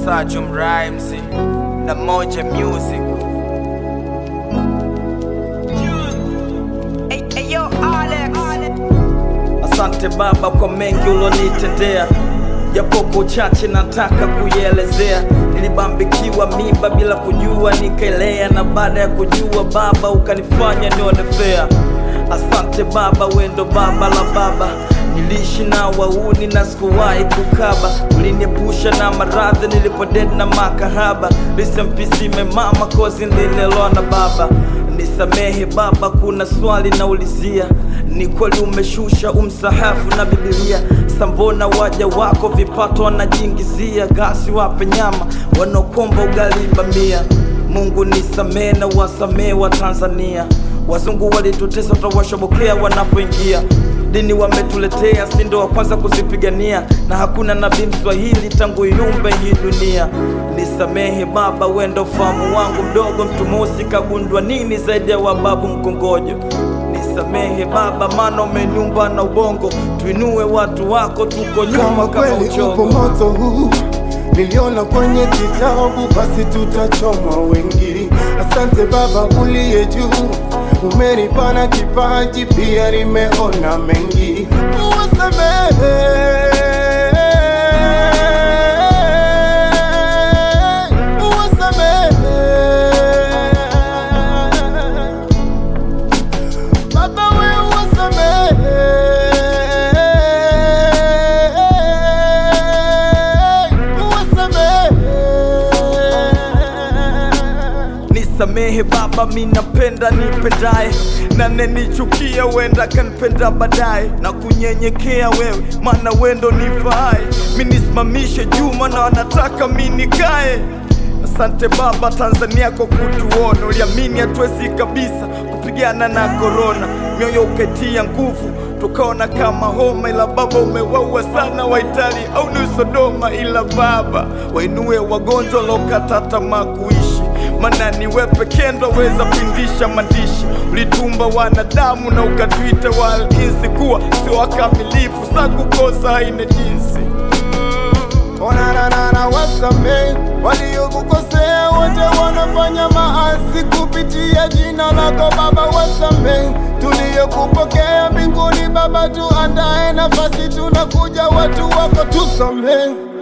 Sajum Rhymes na Moja Music. Hey, hey, yo, Alex. Asante Baba kwa mengi ulonitendea, japo kwa uchache nataka kuielezea. Nilibambikiwa mimba bila kujua, nikaelea, na baada ya kujua Baba ukanifanya nione fea. Asante Baba, wendo baba la baba Niliishi na wauni na sikuwahi kukaba, uliniepusha na maradhi nilipodedi na makahaba. Risempisime memama kozi nililelewa na baba Nisamehe Baba, kuna swali naulizia, ni kweli umeshusha umsahafu na Biblia? Sambona waja wako vipato wanajingizia, gasi wape nyama wanaokomba ugali bamia. Mungu nisamehe na wasamehe wa Tanzania, wazungu walitutesa, tutawashobokea wanapoingia dini wametuletea, si ndo wa kwanza kuzipigania, na hakuna nabii Mswahili tangu iumbe hii dunia. Nisamehe Baba, wendo fahamu wangu mdogo, mtu mosi kagundwa nini zaidi ya wababu mkongojo. Nisamehe Baba, maana umeniumba na ubongo, tuinue watu wako, tuko nyuma kama kama kweli upo uchogo. moto huu niliona kwenye kitabu, basi tutachomwa wengi. Asante Baba uliye juu, umenipa na kipaji, pia nimeona mengi. Uwasamehe, uwasamehe Baba we uwasamehe, uwasamehe. Nisamehe Baba, mi napenda nipendaye, na nenichukia wenda kanipenda baadaye, na kunyenyekea wewe, maana wendo nifaaye. Mi nisimamishe juu, maana wanataka mi nikae. Asante Baba Tanzania kwa kutuona, uliamini hatuwezi kabisa kupigana na korona, mioyo ukaitia nguvu tukaona kama homa, ila Baba umewaua sana Waitali au ni Sodoma, ila Baba wainue wagonjwa lokata tamaa kuishi maana ni wewe pekee ndo weza pindisha maandishi. Ulitumba wanadamu na ukatuita walinzi kuwa sio wakamilifu, sa kukosa haina jinsi. Onanana wasamehe waliokukosea wote wanafanya maasi kupitia jina lako Baba, wasamehe tuliyokupokea mbinguni Baba, tuandae nafasi, tunakuja watu wako, tusamehe